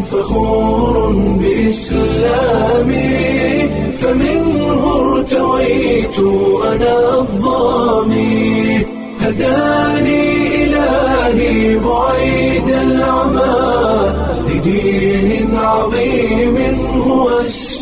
فخور بإسلامي فمنه ارتويت أنا الظامي هداني إلهي بعيد العمى لدين عظيم هو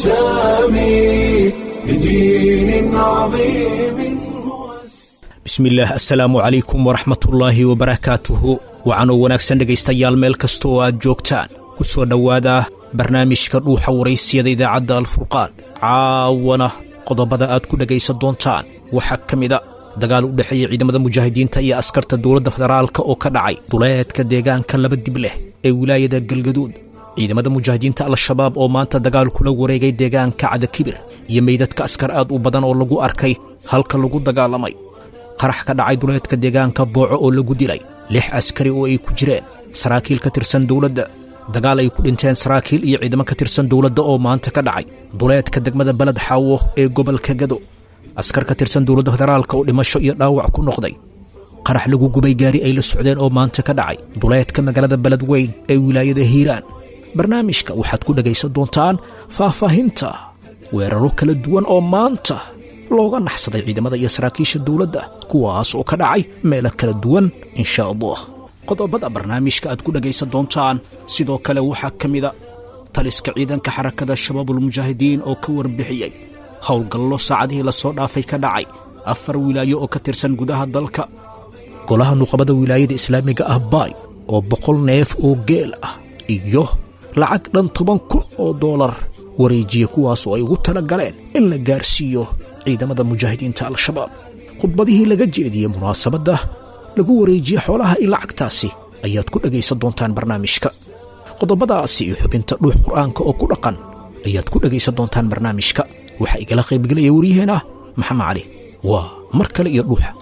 السامي لدين عظيم هو bismillaah assalaamu calaykum waraxmatullaahi wabarakaatuhu waxaanoo wanaagsan dhegaystayaal meel kasta oo aad joogtaan ku soo dhowaada barnaamijka dhuuxa waraysiyada idaacadda alfurqaan caawana qodobada aad ku dhegaysan doontaan waxaa ka mida dagaal u dhexeeya ciidamada mujaahidiinta iyo askarta dowladda federaalka oo ka dhacay duleedka deegaanka laba dib leh ee wilaayada galgaduud ciidamada mujaahidiinta al-shabaab oo maanta dagaal kula wareegay deegaanka cadakibir iyo meydadka askar aad u badan oo lagu arkay halka lagu dagaalamay qarax ka dhacay duleedka deegaanka booco oo lagu dilay lix askari oo ay ku jireen saraakiil ka tirsan dowladda dagaal ay ku dhinteen saraakiil iyo ciidamo ka tirsan dowladda oo maanta ka dhacay duleedka degmada beled xaawo ee gobolka gado askar ka tirsan dowladda federaalka oo dhimasho iyo dhaawac ku noqday qarax lagu gubay gaari ay la socdeen oo maanta ka dhacay duleedka magaalada beled weyn ee wilaayada hiiraan barnaamijka waxaad ku dhegaysan doontaan faahfaahinta weeraro kala duwan oo maanta looga naxsaday ciidamada iyo saraakiisha dowladda kuwaas oo ka dhacay meelo kala duwan insha allah qodobada barnaamijka aad ku dhegaysan doontaan sidoo kale waxaa ka mida taliska ciidanka xarakada shabaabulmujaahidiin oo ka warbixiyey howlgallo saacadihii lasoo dhaafay ka dhacay afar wilaayo oo ka tirsan gudaha dalka golaha nuqabada wilaayada islaamiga ah baay oo boqol neef oo geel ah iyo lacag dhan toban kun oo doolar wareejiya kuwaas oo ay ugu tala galeen in la gaarsiiyo ciidamada mujaahidiinta al-shabaab khudbadihii laga jeediyey munaasabadda lagu wareejiyey xoolaha iyo lacagtaasi ayaad ku dhegaysan doontaan barnaamijka qodobadaasi iyo xubinta dhuux qur'aanka oo ku dhaqan ayaad ku dhegaysan doontaan barnaamijka waxaa igala qaybgelaya waryaheena maxamed cali waa mar kale iyo dhuuxa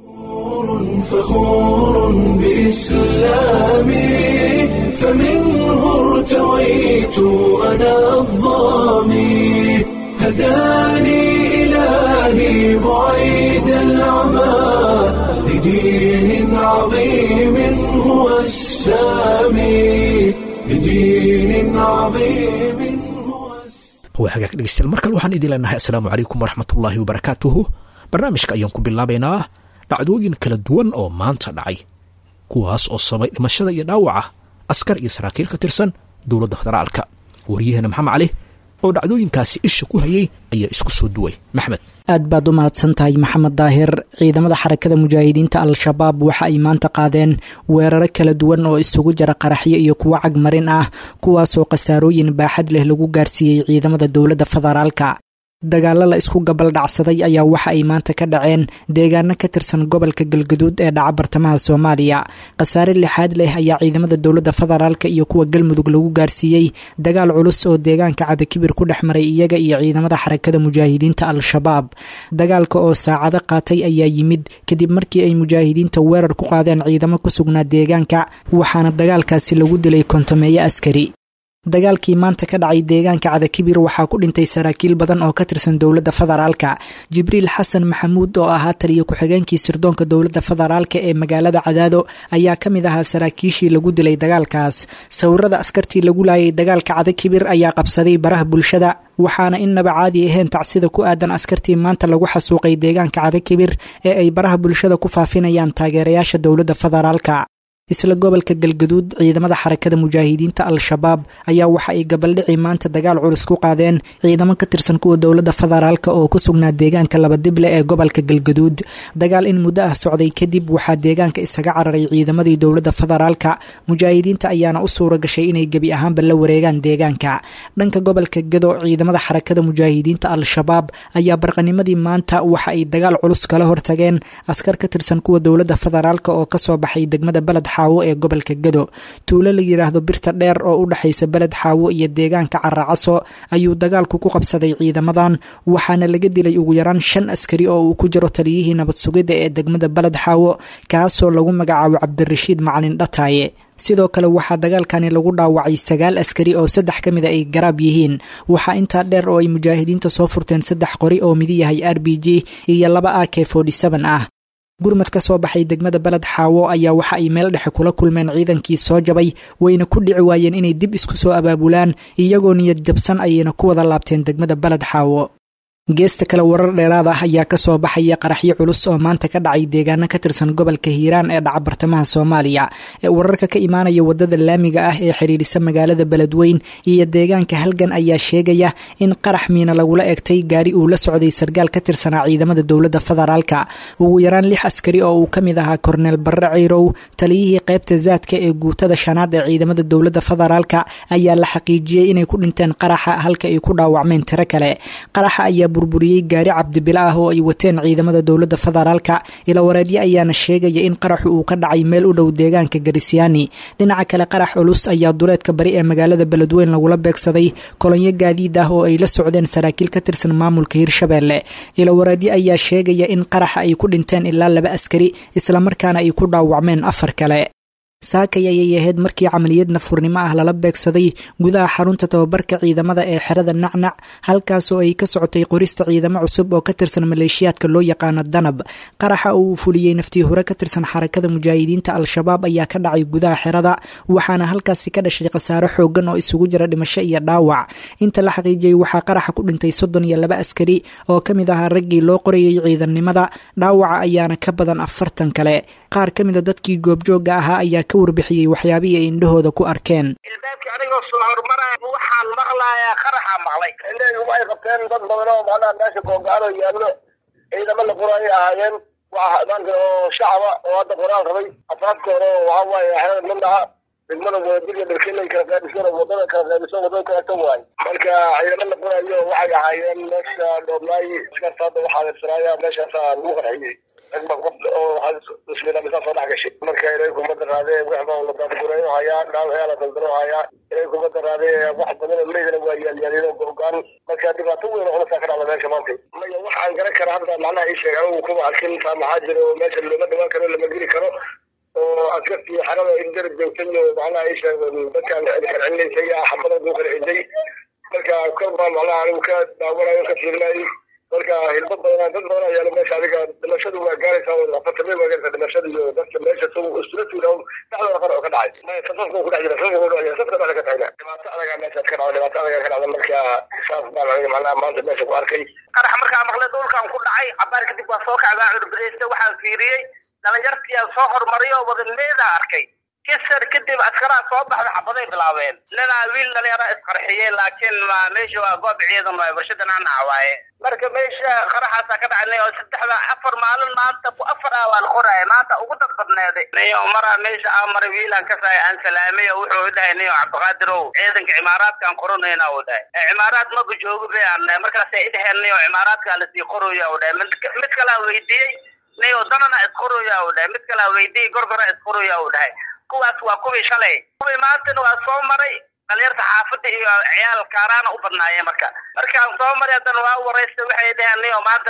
فخور بإسلامي فمنه ارتويت أنا الظامي هداني إلهي بعيد العمى لدين عظيم هو السامي لدين عظيم هو السامي waa hagaag dhegeystayaal mar kale waxaan idin leenahay assalaamu calaykum waraxmatullaahi wabarakaatuhu barnaamijka ayaan ku bilaabaynaa dhacdooyin kala duwan oo maanta dhacay kuwaas oo sabay dhimashada iyo dhaawaca askar iyo saraakiil ka tirsan dowladda federaalka waryaheena maxamed cali oo dhacdooyinkaasi isha ku hayay ayaa isku soo duway maxmed aad baad u mahadsan tahay maxamed daahir ciidamada xarakada mujaahidiinta al-shabaab waxa ay maanta qaadeen weeraro kala duwan oo isugu jira qaraxyo iyo kuwo cagmarin ah kuwaasoo khasaarooyin baaxad leh lagu gaarsiiyey ciidamada dowladda federaalka dagaalo la isku gabaldhacsaday ayaa waxa ay maanta ka dhaceen deegaano ka tirsan gobolka galgaduud ee dhaca bartamaha soomaaliya khasaare lixaad leh ayaa ciidamada dowladda federaalka iyo kuwa galmudug lagu gaarsiiyey dagaal culus oo deegaanka cadakibir ku dhex maray iyaga iyo ciidamada xarakada mujaahidiinta al-shabaab dagaalka oo saacado qaatay ayaa yimid kadib markii ay mujaahidiinta weerar ku qaadeen ciidamo ku sugnaa deegaanka waxaana dagaalkaasi lagu dilay kontameeyo askari dagaalkii maanta ka dhacay deegaanka cadakibir waxaa ku dhintay saraakiil badan oo ka tirsan dowladda federaalka jibriil xasan maxamuud oo ahaa taliyo ku-xigeenkii sirdoonka dowladda federaalka ee magaalada cadaado ayaa ka mid ahaa saraakiishii lagu dilay dagaalkaas sawirada askartii lagu laayay dagaalka cadakibir ayaa qabsaday baraha bulshada waxaana innaba caadi ahayn tacsida ku aadan askartii maanta lagu xasuuqay deegaanka cadakibir ee ay baraha bulshada ku faafinayaan taageerayaasha dowladda federaalka isla gobolka galgaduud ciidamada xarakada mujaahidiinta al-shabaab ayaa waxa ay gabaldhici maanta dagaal culus ku qaadeen ciidamo ka tirsan kuwa dowladda federaalk oo ku sugnaa deegaanka labadible ee gobolka galgaduud dagaal in muddo ah socday kadib waxaa deegaanka isaga cararay ciidamadii dowladda federaalka mujaahidiinta ayaana u suura gashay inay gebi ahaanba la wareegaan deegaanka dhanka gobolka gado ciidamada xarakada mujaahidiinta al-shabaab ayaa barqanimadii maanta waxa ay dagaal culus kala hortageen askar ka tirsan kuwa dowladda federaalk oo kasoo baxay degmada baled xaawo ee gobolka gado tuulo la yidhaahdo birta dheer oo u dhexaysa beled xaawo iyo deegaanka caracaso ayuu dagaalku ku qabsaday ciidamadan waxaana laga dilay ugu yaraan shan askari oo uu ku jiro taliyihii nabad sugidda ee degmada beled xaawo kaasoo lagu magacaabo cabdirashiid macalin dhataaye sidoo kale waxaa dagaalkani lagu dhaawacay sagaal askari oo saddex ka mida ay garaab yihiin waxaa intaa dheer oo ay mujaahidiinta soo furteen saddex qori oo midi yahay r b g iyo laba a k ah gurmad ka soo baxay degmada beled xaawo ayaa waxa ay meel dhexe kula kulmeen ciidankii soo jabay wayna ku dhici waayeen inay dib isku soo abaabulaan iyagoo niyad jabsan ayayna ku wada laabteen degmada beled xaawo geesta kale warar dheeraad ah ayaa kasoo baxaya qaraxyo culus oo maanta ka dhacay deegaano ka tirsan gobolka hiiraan ee dhaca bartamaha soomaaliya ee wararka ka imaanaya wadada laamiga ah ee xidhiidhisa magaalada beledweyn iyo deegaanka halgan ayaa sheegaya in qarax miina lagula egtay gaari uu la socday sargaal ka tirsanaa ciidamada dowladda federaalka ugu yaraan lix askari oo uu ka mid ahaa korneel barre ciirow taliyihii qaybta zaadka ee guutada shanaad ee ciidamada dowladda federaalka ayaa la xaqiijiyey inay ku dhinteen qaraxa halka ay ku dhaawacmeen tiro kale qaraxa ayaa burburiyey gaari cabdibila ah oo ay wateen ciidamada dowladda federaalka ilawareedyo ayaana sheegaya in qaraxu uu ka dhacay meel u dhow deegaanka garisyaani dhinaca kale qarax culus ayaa duleedka bari ee magaalada beledweyn lagula beegsaday kolonyo gaadiid ah oo ay la socdeen saraakiil ka tirsan maamulka hirshabeelle ilawareedyo ayaa sheegaya in qaraxa ay ku dhinteen ilaa laba askari islamarkaana ay ku dhaawacmeen afar kale saakay ayay ahayd markii camaliyad nafurnimo ah lala beegsaday gudaha xarunta tababarka ciidamada ee xerada nacnac halkaasoo ay ka socotay qorista ciidamo cusub oo ka tirsan maleeshiyaadka loo yaqaano danab qaraxa oo uu fuliyey naftii hore ka tirsan xarakada mujaahidiinta al-shabaab ayaa ka dhacay gudaha xerada waxaana halkaasi ka dhashay khasaaro xoogan oo isugu jira dhimasho iyo dhaawac inta la xaqiijiyey waxaa qaraxa ku dhintay soddon iyo laba askari oo ka mid ahaa raggii loo qorayay ciidannimada dhaawaca ayaana ka badan afartan kale qaar ka mid a dadkii goobjoogga ahaa ayaa ka warbixiyey waxyaabihii ay indhahooda ku arkeen ilbaabkii anigoo soo hormaraya waxaan maqlayaa qaraxaa maqlay indhahaygu ay qabteen dad badan oo macnaha meesha goongaalo yaallo ciidamo la qoraayo ahaayeen waxa maanta oo shacaba oo hadda qoraal rabay afaafkooda waxa waaye xerada midnaha degmada wadadiga dharkelay kala qaadisan wadada kala qaadisan wadada kala tan waay marka ciidamo la qoraayo waxay ahaayeen meesha dhooblaay askarta hadda waxaa adeersanaaya meeshaasaa lagu qarxiyey bismillah soo dhex gashay marka ilay kumada raadee wax baa la daadgureeyo hayaa dhaawayaa la daldalo hayaa ilay kumada raadee wax badan oo meydana waa yaalyaalino gogaan marka dhibaato weyn oo culasaa ka dhacda meesha maanta maya waxaan garan kara hadda macnaha ii sheeg anigu kuma arkin taa maxaa jira oo meesha looma dhawaan karo lama geli karo oo askartii xarada indara joogtay oo macnaha ii sheeg dadkaan kala celinaysay xabada lagu kala ciday marka kor baa macnaha anigu ka daawanayo ka fiirinayay marka hilbo badan dad badan ayaa meesha adiga dhimashadu waa gaaraysaa afartame waa gaaraysaa dhimashada iyo dadka meesha isula tuura dhexdooda qar oo ka dhacay safafka ku dhex jira safafka ku dhex jira safka dhexda ka tagna dhibaato adagaa meeshaas ka dhacda dhibaato adagaa ka dhacda marka saas baan aniga macnaha maanta meesha ku arkay qarax markaa maqlay dhulkan ku dhacay cabaar kadib waa soo kacdaa curbadaysta waxaan fiiriyey dhalinyartiyaa soo hormariyo wadaneeda arkay kisar kadib askaraa soo baxda xabaday bilaabeen ninaa wiil dhalinyara isqarxiyey laakiin meesha waa goob ciidan waay warshadan anaca waaye marka meesha qaraxaasaa ka dhacnay oo saddexda afar maalin maanta ku afar ah waa la qoraya maanta ugu dad badneeday niyo maraa meesha aa maray wiilan kasaay aan salaamay oo wuxuu dhahay niyo cabdiqaadir ow ciidanka cimaaraadkaan qoranayna uu dhahay cimaaraad maba joogo bay aan dhahay markaasay idhaheen niyo cimaaraadkaa lasii qoraya uu dhahay mid kalaa weydiiyey niyo danana isqoraya uu dhahay mid kalaa weydiiyey gorgora isqoraya uu dhahay kuwaas waa kuwii shalay kuwii maantana waa soo maray dhalinyarta xaafadda iyo ciyaal kaaraana u badnaayeen marka markaan soo maray haddana waa waraysta waxay dhaheen niyo maanta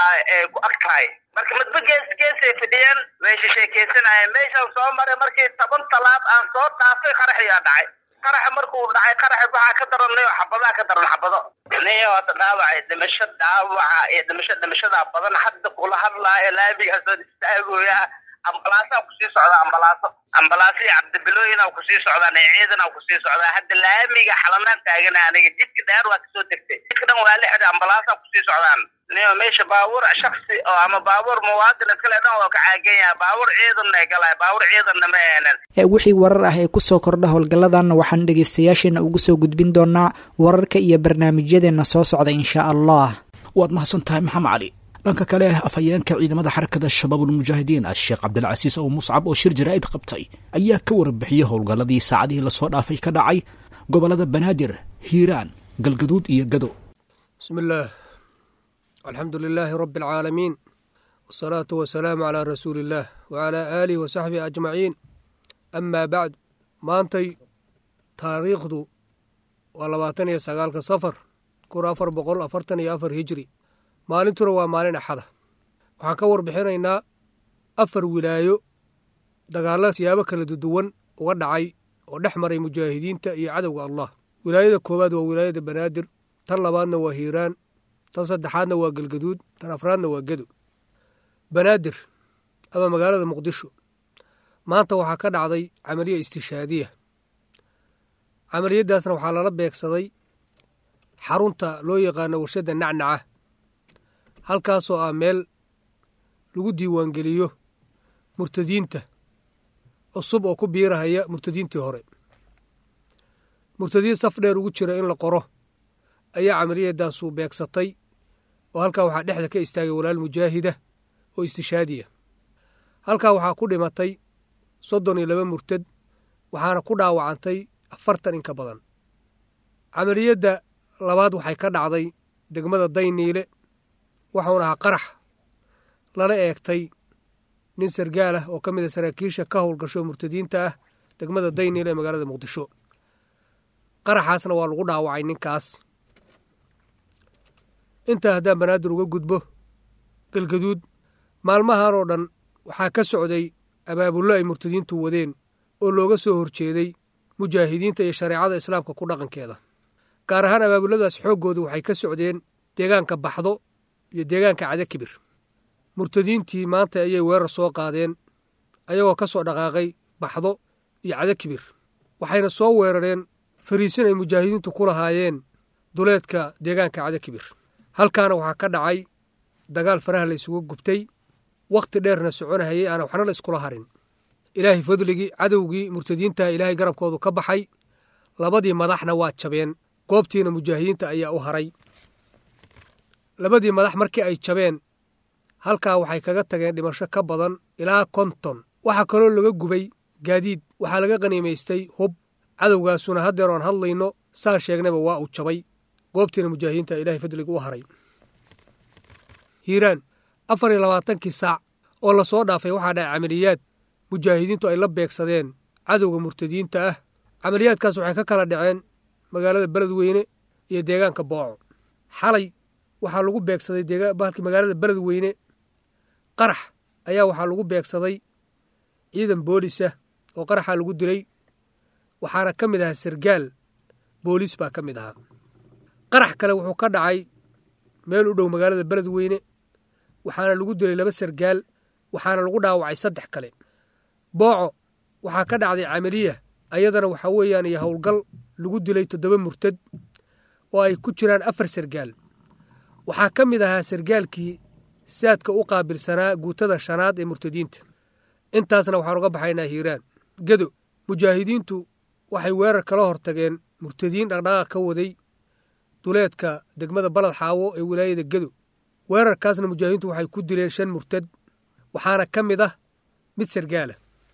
ku ag tahay marka midba gees geesay fidhiyeen meesha sheekaysanayeen meeshaan soo maray markii toban talaab aan soo dhaafay qaraxiyaa dhacay qaraxa markuu dhacay qaraxa waxaa ka daran niyo xabadaa ka daran xabado niyo hadda dhaawacay dhimasho dhaawaca iyo dhimasho dhimashadaa badan hadda kula hadlaayo laamigaasoo istaagooya ambalaasaa kusii socda ambalaaso ambalaasii cabdibilooyina kusii socdaan ee ciidana kusii socdaa hadda laamiga xalanaan taagana aniga jidka dheer waa kasoo tegtay jidka dhan waa lixda ambalaasaa kusii socdaan niyo meesha baabuur shaksi oo ama baabuur muwaadin iskale dhan waa ka caagan yahay baabuur ciidanna galay baabuur ciidanna ma eenan wixii warar ah ee kusoo kordha howlgalladan waxaan dhegaystayaasheena ugu soo gudbin doonaa wararka iyo barnaamijyadeenna soo socda insha allah waad mahadsan tahay maxamed cali dhanka kale afhayeenka ciidamada xarakada shabaabulmujaahidiin sheekh cabdilcasiis ow muscab oo shir jaraa'id qabtay ayaa ka warbixiyey howlgalladii saacadihii lasoo dhaafay ka dhacay gobollada banaadir hiiraan galgaduud iyo gado bismi illaah alxamdu lilaahi rabbi alcaalamiin wasalaatu wasalaamu calaa rasuuli illaah wacalaa aalihi wa saxbihi ajmaciin amaa bacd maantay taariikhdu waa labaatan iyo sagaalka safar kun afar boqol afartan iyo afar hijri maalintuna waa maalin axada waxaan ka warbixinaynaa afar wilaayo dagaalla siyaabo kala duwan uga dhacay oo dhex maray mujaahidiinta iyo cadowga allah wilaayada koowaad waa wilaayada banaadir tan labaadna waa hiiraan tan saddexaadna waa galgaduud tan afraadna waa gedo banaadir ama magaalada muqdisho maanta waxaa ka dhacday camaliya istishaadiya camaliyaddaasna waxaa lala beegsaday xarunta loo yaqaano warshadda nacnaca halkaasoo ah meel lagu diiwaangeliyo murtadiinta cusub oo ku biirahaya murtadiintii hore murtadiin saf dheer ugu jira in la qoro ayaa camaliyadaasu beegsatay oo halkaa waxaa dhexda ka istaagay walaal mujaahida oo istishaadiya halkaa waxaa ku dhimatay soddon iyo laba murtad waxaana ku dhaawacantay afartan in ka badan camaliyadda labaad waxay ka dhacday degmada dayniile waxuuna ahaa qarax lala eegtay nin sargaal ah oo ka mid a saraakiisha ka howlgasho murtadiinta ah degmada dayniile ee magaalada muqdisho qaraxaasna waa lagu dhaawacay ninkaas intaa haddaan banaadir uga gudbo galgaduud maalmahan oo dhan waxaa ka socday abaabullo ay murtadiintu wadeen oo looga soo horjeeday mujaahidiinta iyo shareecada islaamka ku dhaqankeeda gaar ahaan abaabulladaas xooggooda waxay ka socdeen deegaanka baxdo iyo deegaanka cadakibir murtadiintii maanta ayay weerar soo qaadeen ayagoo ka soo dhaqaaqay baxdo iyo cadakibir waxayna soo weerareen fariisin ay mujaahidiintu ku lahaayeen duleedka deegaanka cadakibir halkaana waxaa ka dhacay dagaal faraha la ysugu gubtay wakhti dheerna soconahayay aana waxna la iskula harin ilaahay fadligii cadowgii murtadiintaha ilaahay garabkoodu ka baxay labadii madaxna waa jabeen goobtiina mujaahidiinta ayaa u haray labadii madax markii ay jabeen halkaa waxay kaga tageen dhimasho ka badan ilaa konton waxaa kaloo laga gubay gaadiid waxaa laga qaniimaystay hub cadowgaasuna haddeer oan hadlayno saan sheegnayba waa uu jabay goobtiina mujaahidiinta ilaahay fadliga u haray hiiraan afar iyo labaatankii saac oo lasoo dhaafay waxaa dhacay camaliyaad mujaahidiintu ay la beegsadeen cadowga murtadiinta ah camaliyaadkaas waxay ka kala dhaceen magaalada beledweyne iyo deegaanka booco xalay waxaa lagu beegsaday bahalkii magaalada beledweyne qarax ayaa waxaa lagu beegsaday ciidan boolisa oo qaraxaa lagu dilay waxaana ka mid ahaa sargaal booliis baa ka mid ahaa qarax kale wuxuu ka dhacay meel u dhow magaalada beledweyne waxaana lagu dilay laba sargaal waxaana lagu dhaawacay saddex kale booco waxaa ka dhacday camaliya ayadana waxaa weeyaan iyo howlgal lagu dilay toddoba murtad oo ay ku jiraan afar sargaal waxaa ka mid ahaa sargaalkii saadka u qaabilsanaa guutada shanaad ee murtadiinta intaasna waxaan uga baxaynaa hiiraan gedo mujaahidiintu waxay weerar kala hortageen murtadiin dhaqdhaqaaq ka waday duleedka degmada balad xaawo ee wilaayada gedo weerarkaasna mujaahidiintu waxay ku dileen shan murtad waxaana ka mid ah mid sargaala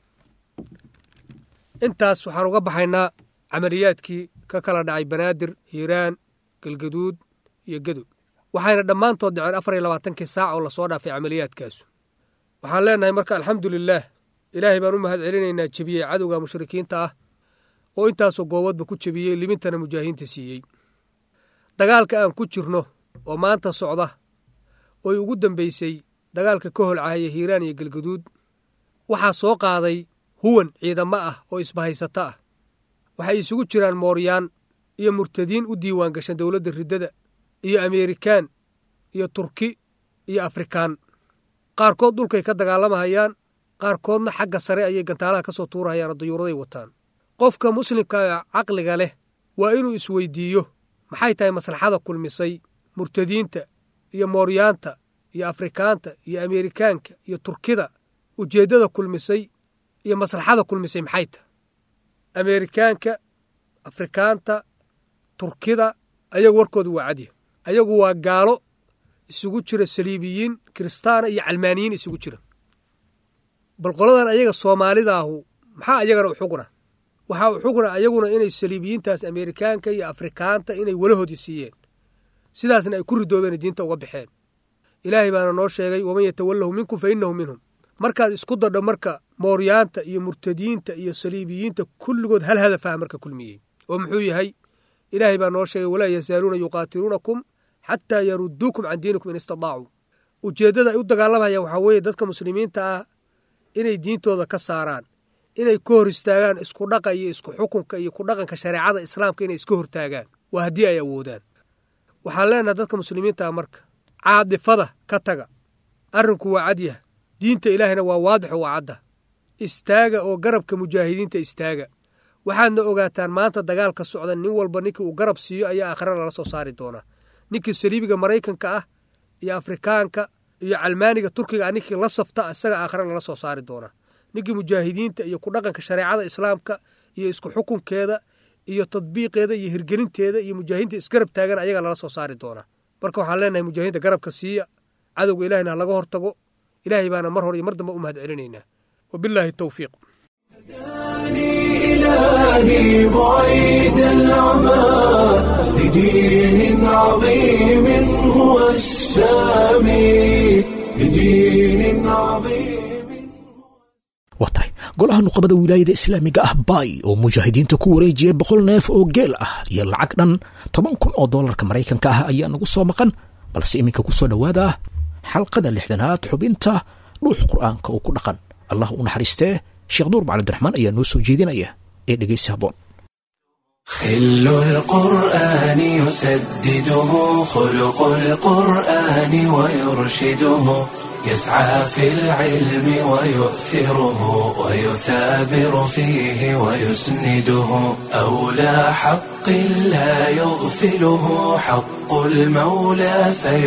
intaas waxaan uga baxaynaa camaliyaadkii ka kala dhacay banaadir hiiraan galgaduud iyo gedo waxayna dhammaantood dhaceen afar iyo labaatankii saac oo lasoo dhaafay camaliyaadkaasu waxaan leenahay marka alxamdu lilaah ilaahay baan u mahad celinaynaa jebiyey cadowga mushrikiinta ah oo intaasoo goobadba ku jebiyey libintana mujaahidiinta siiyey dagaalka aan ku jirno oo maanta socda ooy ugu dambaysay dagaalka ka holcahaya hiiraan iyo galgaduud waxaa soo qaaday huwan ciidamo ah oo isbahaysato ah waxay isugu jiraan mooryaan iyo murtadiin u diiwaan gashan dowladda riddada iyo ameerikaan iyo turki iyo afrikaan qaarkood dhulkay ka dagaalamahayaan qaarkoodna xagga sare ayay gantaalaha ka soo tuurahayaan oo dayuuraday wataan qofka muslimka caqliga leh waa inuu isweydiiyo maxay tahay maslaxada kulmisay murtadiinta iyo mooryaanta iyo afrikaanta iyo ameerikaanka iyo turkida ujeeddada kulmisay iyo maslaxada kulmisay maxay tahay ameerikaanka afrikaanta turkida ayagu warkooda waa cadya ayagu waa gaalo isugu jira saliibiyiin kiristaana iyo calmaaniyiin isugu jira bal qoladan ayaga soomaalidaahu maxaa ayagana u xugna waxaa u xugna ayaguna inay saliibiyiintaas ameerikaanka iyo afrikaanta inay walahoodii siiyeen sidaasna ay ku ridoobeen diinta uga baxeen ilaahay baana noo sheegay waman yatawallahu minkum fa innahu minhum markaad isku dadho marka mooryaanta iyo murtadiinta iyo saliibiyiinta kulligood hal hadafaha marka kulmiyey oo muxuu yahay ilaahay baa noo sheegay walaa yazaaluuna yuqaatiluunakum xataa yaruduukum can diinikum in istadaacuu ujeeddada ay u dagaalamayaan waxaa weeye dadka muslimiinta ah inay diintooda ka saaraan inay ka hor istaagaan isku dhaqa iyo isku xukunka iyo ku dhaqanka shareecada islaamka inay iska hortaagaan waa haddii ay awoodaan waxaan leenahay dadka muslimiinta ah marka caadifada ka taga arrinku waa cadyah diinta ilaahayna waa waadixo waa cadda istaaga oo garabka mujaahidiinta istaaga waxaadna ogaataan maanta dagaalka socda nin walba ninkii uu garab siiyo ayaa aakhira lala soo saari doonaa ninkii saliibiga maraykanka ah iyo afrikaanka iyo calmaaniga turkiga ah ninkii la safta isaga aakhira lala soo saari doonaa ninkii mujaahidiinta iyo ku dhaqanka shareecada islaamka iyo isku xukunkeeda iyo tadbiiqeeda iyo hirgelinteeda iyo mujaahidiinta isgarab taagan ayagaa lala soo saari doonaa marka waxaan leenahay mujaahidiinta garabka siiya cadowga ilahayna ha laga hortago ilaahay baana mar hor iyo mar dambe u mahad celinaynaa wabilaahi towfiiq إلهي بعيد العمى لدين عظيم هو السامي لدين عظيم waa tahay golaha nuqabada wilaayada islaamiga ah baay oo mujaahidiinta ku wareejiyay boqol neef oo geel ah iyo lacag dhan toban kun oo doolarka maraykanka ah ayaa nagu soo maqan balse iminka ku soo dhowaada xalqada lixdanaad xubinta dhuux qur'aanka oo ku dhaqan allah u naxariistee sheekh nuur macali abdiraxmaan ayaa noo soo jeedinaya ee dhegaysi habboon خل القرآن يسدده خلق القرآن ويرشده يسعى في العلم ويؤثره ويثابر فيه ويسنده أولى حق لا يغفله حق المولى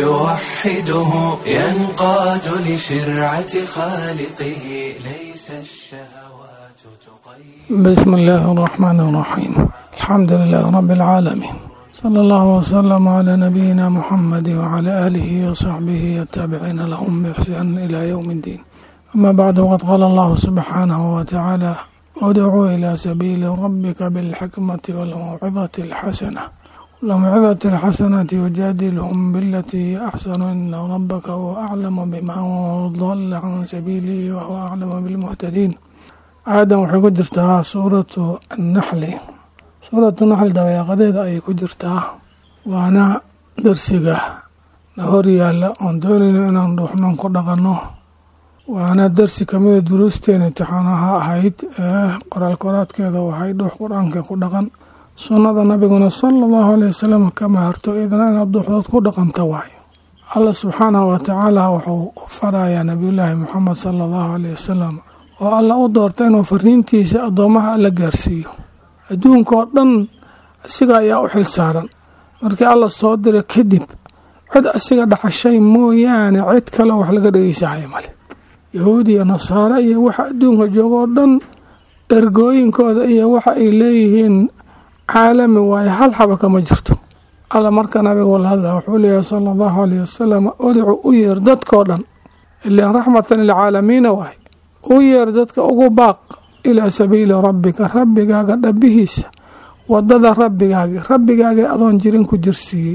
فيوحده ينقاد لشرعة خالقه ليس الشهوات تقيد بسم الله الرحمن الرحيم الحمد لله رب العالمين صلى الله وسلم على نبينا محمد وعلى آله وصحبه التابعين لهم بإحسان إلى يوم الدين أما بعد وقد قال الله سبحانه وتعالى ادعوا إلى سبيل ربك بالحكمة والموعظة الحسنة الموعظة الحسنة يجادلهم بالتي هي أحسن إن ربك هو أعلم بمن ضل عن سبيله وهو أعلم بالمهتدين aadan waxay ku jirtaa suuratu annaxli suuratu naxli dabayaaqadeeda ayay ku jirtaa waana darsiga na hor yaalla oon doonayno inaan dhuuxnoon ku dhaqanno waana darsi kamida duruusteena imtixaanaha ahayd ee qoraal koraadkeeda waxay dhuux qur-aanka ku dhaqan sunnada nabiguna sala allahu aleyh wasalam kama harto idna inaad duuxdood ku dhaqanta waayo allah subxaanahu watacaala wuxuu u farayaa nabiyullaahi moxamed sala allahu aleyh wasalam oo alla u doorta inuu fariintiisa addoomaha alla gaarsiiyo adduunka oo dhan asiga ayaa u xil saaran markii alla soo dira kadib cid asiga dhaxashay mooyaane cid kale wax laga dhegeysahayo male yahuud iyo nasaare iyo waxa adduunka jooga oo dhan ergooyinkooda iyo waxa ay leeyihiin caalami waaye hal xaba kama jirto alla marka nabiga wala hadla wuxuu leeyahay sala allahu aleyh wasalam udcu u yeer dadkao dhan ilaan raxmatan lilcaalamiina waay u yeer dadka ugu baaq ilaa sabiili rabbika rabbigaaga dhabihiisa wadada rabbigaagi rabbigaagii adoon jirin ku jirsiiyey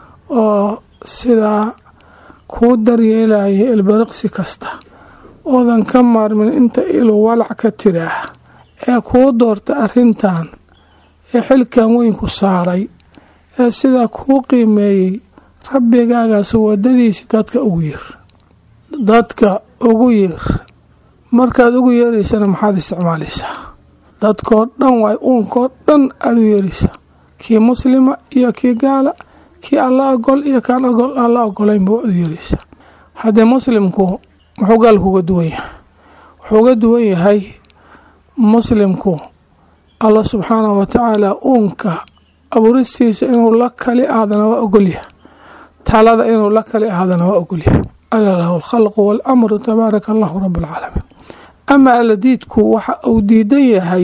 oo sidaa kuu daryeelaya ilbiriqsi kasta oodan ka maarmin inta ilu walac ka tiraah ee kuu doorta arrintan ee xilkan weyn ku saaray ee sidaa kuu qiimeeyey rabbigaagaas wadadiisi dadka ugu yeer dadka ugu yeer markaad ugu yeeraysana maxaad isticmaalaysaa dadkoo dhan waay uunkoo dhan aada u yeeraysaa kii muslima iyo kii gaala kii alla ogol iyo kaan ogol alla ogolaynba waad u yeeraysaa haddee muslimku muxuu gaalku uga duwan yahay wuxuu uga duwan yahay muslimku allah subxaanahu watacaala uunka abuuristiisa inuu la kali aadana waa ogolyahay talada inuu la kali aadana waa ogolyahay ala lahu alkhalqu waalamru tabaaraka allahu rabu alcaalamiin ama alladiidku waxa uu diidan yahay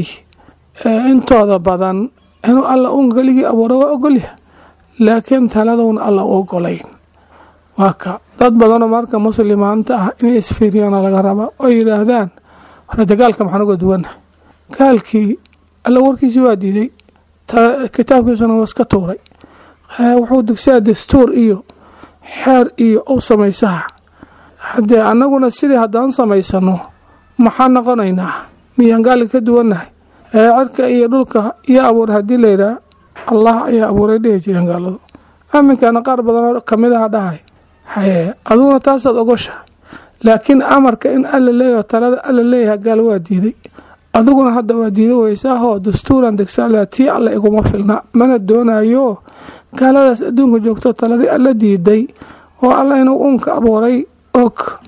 intooda badan inuu alla uun keligii abuura waa ogolyahay laakiin taladowna alla u ogolayn waa ka dad badanoo marka muslimaanta ah inay isfiiriyaana laga rabaa oo yidhaahdaan horete gaalka maxaan uga duwannahay gaalkii alla warkiisii waa diiday kitaabkiisuna waa iska tuuray wuxuu dugsaa dastuur iyo xeer iyo u samaysaha haddee annaguna sidii haddaan samaysano maxaan noqonaynaa miyaan gaalka ka duwannahay ee cirka iyo dhulka iyo abuur haddii layidhaah allah ayaa abuuray dhihi jireen gaaladu aminkana qaar badanoo kamidaha dhahay haye aduguna taasaad ogoshahay laakiin amarka in alla leeyaho talada alla leeyaha gaal waa diiday adiguna hadda waa diida weysaahoo dastuuran degsaala tii alla iguma filna mana doonayo gaaladaas adduunka joogto taladii alla diiday oo alla inuu uunka abuuray og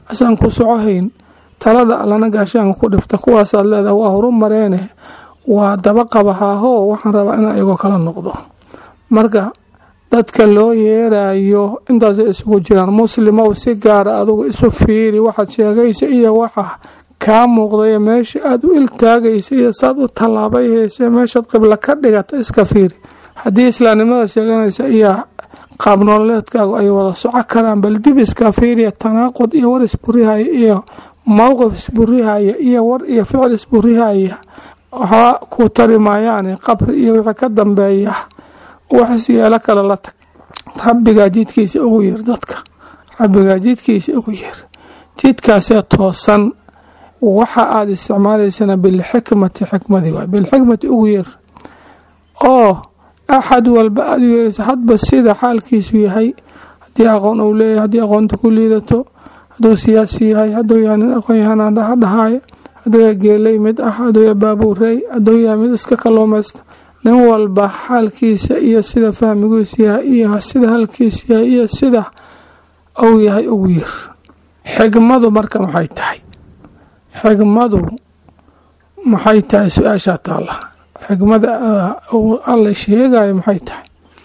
asaan ku socohayn talada allana gaashaanka ku dhifta kuwaasaad leedaha waa horu mareene waa daba qabahaahoo waxaan rabaa inaan iyagoo kala noqdo marka dadka loo yeerayo intaasay isugu jiraan muslimow si gaara adugu isu fiiri waxaad sheegaysa iyo waxa kaa muuqdayo meesha aada u iltaagaysa iyo saad u tallaabay hayse meeshaad qiblo ka dhigata iska fiiri haddii islaamnimada sheeganaysa iyo qaab nololeedkaagu ay wada soco karaan bal dib iska fiiriya tanaaqud iyo war isburihaya iyo mowqif isburihaya iyo war iyo ficil isburihaya waxba ku tari maayaani qabri iyo wixii ka dambeeya wax yeelo kale la tag rabbigaa jidkiisa ugu yeer dadka rabbigaa jidkiisa ugu yeer jidkaasee toosan waxa aada isticmaalaysana bilxikmati xikmadii waay bilxikmati ugu yeer oo axad walba aada u yeeraysa hadba sida xaalkiisu yahay haddii aqoon uu leeyahay haddii aqoonta ku liidato hadduu siyaasi yahay hadduu yahay nin aqoon yahanaan dhaha dhahaaya hadduu yahay geeley mid ah hadduu yahay baabuurey hadduu yahay mid iska kalluumaysta nin walba xaalkiisa iyo sida fahmigiisu yahay iyo sida halkiisu yahay iyo sida uu yahay ugu yir xigmadu marka maxay tahay xigmadu maxay tahay su-aashaa taalla xigmada alla sheegayo maxay tahay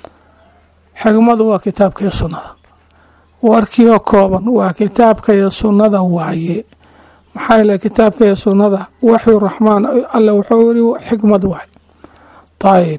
xigmadu waa kitaabka iyo sunnada warkiioo kooban waa kitaabka iyo sunnada waaye maxaa yale kitaabka iyo sunnada waxyu raxmaan alle wuxuu yiri xikmad waay ayib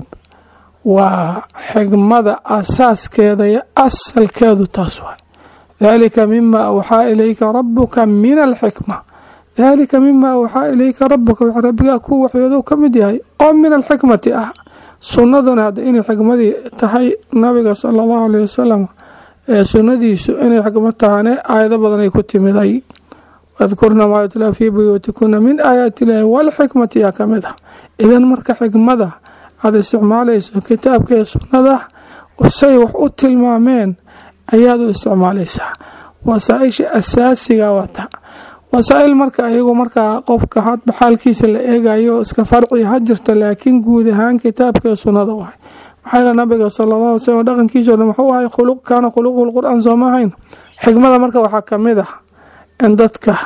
waa xigmada asaaskeeda iyo asalkeedu taas waay dalika mima awxaa ilayka rabuka min alxikma dalika mima awxaa ilayka rabuka w rabbigaa ku waxyoodo ka mid yahay oo min alxikmati ah sunnaduna hadda inay xikmadii tahay nabiga sala allahu aleyh wasalam ee sunnadiisu inay xikmad tahane aayado badan ay ku timiday wadkurna maa yutlaa fii buyuutikuna min aayaati illaahi walxikmati yaa ka mid ah idan marka xikmada aada isticmaalayso kitaabka iyo sunnada say wax u tilmaameen ayaad u isticmaalaysaa wasaaisha asaasiga wata wasaa-il marka ayagu markaa qofka hadba xaalkiisa la eegayo iska farci ha jirto laakiin guud ahaan kitaabka iyo sunnada wahay maxaa yale nabiga sala allah alay slam dhaqankiisao dhan muxuu ahay khuluq kaana khuluquhu lqur-aan sooma ahayn xikmada marka waxaa ka mid ah in dadka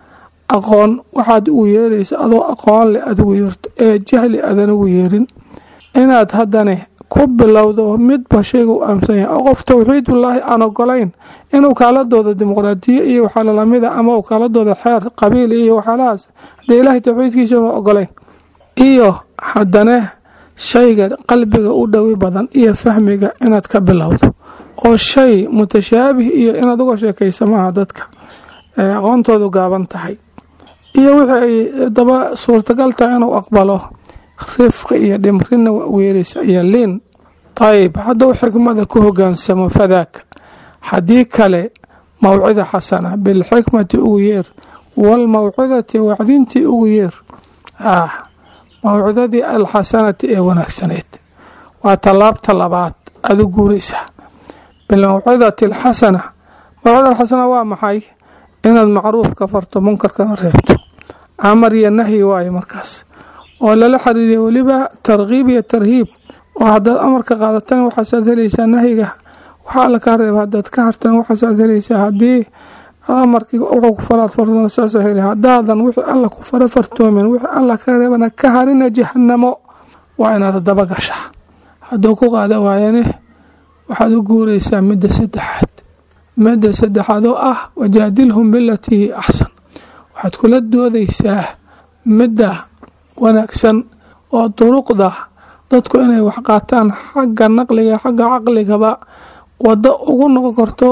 aqoon waxaad ugu yeeraysa adoo aqoon leh aad ugu yeerto ee jahli aadan ugu yeerin inaad haddane ku bilowdo midba shayga u aaminsan yahay oo qof towxiidullaahi aan ogolayn inuu kaaladooda dimuqraadiyo iyo waxaa lalamida ama uu kaaladooda xeer qabiil iyo waxyaalahaas haddee ilaahay towxiidkiisa una ogolayn iyo haddane shayga qalbiga u dhowi badan iyo fahmiga inaad ka bilowdo oo shay mutashaabih iyo inaad uga sheekaysa maaha dadka aqoontoodu gaaban tahay iyo wixii ay daba suurtagal tahay inuu aqbalo rifqi iyo dhimrina waa weeraysa iyo liin ayib hadduu xikmada ku hogaansamo fadaaka haddii kale mawcida xasana bilxikmati ugu yeer waalmawcidati wacdintii ugu yeer ah mawcidadii alxasanati ee wanaagsaneyd waa tallaabta labaad aada u guuraysaa bilmawcidati alxasana mawcida alxasana waa maxay inaad macruufka farto munkarkana reebto amar iyo nahyi waayo markaas oo lala xiriiriya weliba tarkiib iyo tarhiib oo haddaad amarka qaadatan waxaasaad helaysaa nahyiga waxaa alla kaa reeba haddaad ka hartan waxaasaad helaysaa haddii amarkii wuxuu ku faraad fartona saasa heli haddaadan wixii alla ku fara fartoomen wixii alla ka reebana ka harina jahanamo waa inaad daba gashaa hadduu ku qaada waayane waxaad u guuraysaa midda saddexaad midda saddexaad oo ah wajaadilhum bilatii hi axsan waxaad kula doodaysaa midda wanaagsan oo duruqda dadku inay wax qaataan xagga naqliga xagga caqligaba wado ugu noqon karto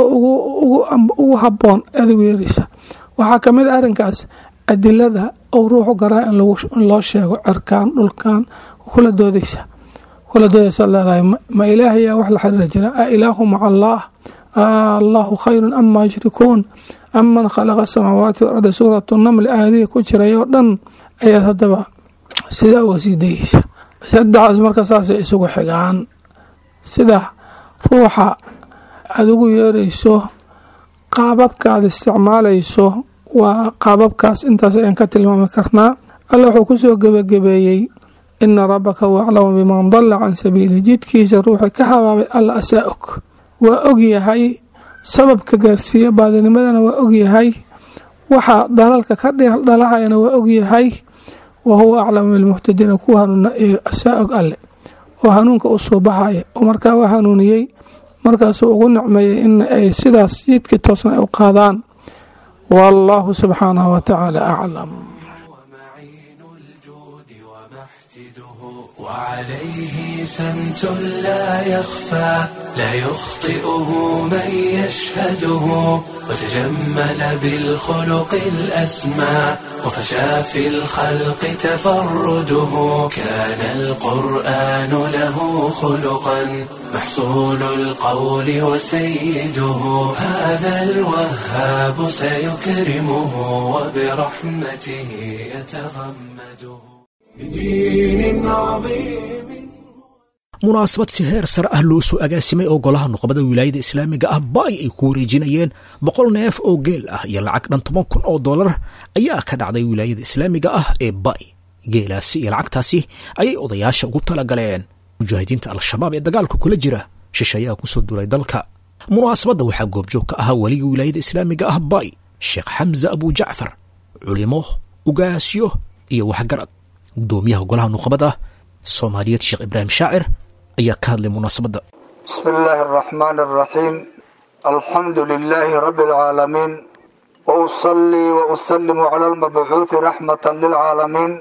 ugu haboon aad ugu yeeraysa waxaa kamid a arrinkaas adilada ou ruuxu garaa in loo sheego cirkaan dhulkan kula doodaysa kula doodaysa leedahay ma ilaahayaa wax la xiriira jira a ilaahu maca allaah allahu khayrun amaa yushrikuun aman khalaqa asamaawaati walarda suuratu namli aayadihii ku jiray oo dhan ayaad haddaba sidaa uga sii dayeysa saddexdaas marka saasay isugu xigaan sida ruuxa aada ugu yeerayso qaababka aada isticmaalayso waa qaababkaas intaas ayaan ka tilmaami karnaa alla wuxuu kusoo gebagabeeyey ina rabbaka huwa aclamu biman dalla can sabiilih jidkiisa ruuxi ka habaabay alla asaa og waa og yahay sababka gaarsiiya baadinimadana waa og yahay waxa dalalka ka dhalahayana waa ogyahay wa huwa aclamu bilmuhtadiina kuwa hanuuna saa og alle oo hanuunka u soo baxaya oo markaa waa hanuuniyey markaasuu ugu nicmeeyey in ay sidaas jidkii toosna ay u qaadaan wallaahu subxaanahu wa tacaala aclam وعليه سمت لا يخفى لا يخطئه من يشهده وتجمل بالخلق الأسمى وفشى في الخلق تفرده كان القرآن له خلقا محصول القول وسيده هذا الوهاب سيكرمه وبرحمته يتغمده بدين عظيم munaasabad si heer sare ah loo soo agaasimay oo golaha nuqbada wilaayada islaamiga ah baay ay ku wareejinayeen boqol neef oo geel ah iyo lacag dhan toban kun oo dollar ayaa ka dhacday wilaayada islaamiga ah ee baay geelaasi iyo lacagtaasi ayay odayaasha ugu talagaleen mujaahidiinta al-shabaab ee dagaalka kula jira shishayaa kusoo duulay dalka munaasabadda waxaa goobjoog ka ahaa weliga wilaayada islaamiga ah baay sheekh xamse abujacfar culimo ugaasyo iyo waxgarad gudoomiyaha golaha nuqbada soomaaliyeed sheekh ibraahim shaacir ayaa ka hadlay munaasabadda بسم الله الرحمن الرحيم الحمد لله رب العالمين وأصلي وأسلم على المبعوث رحمة للعالمين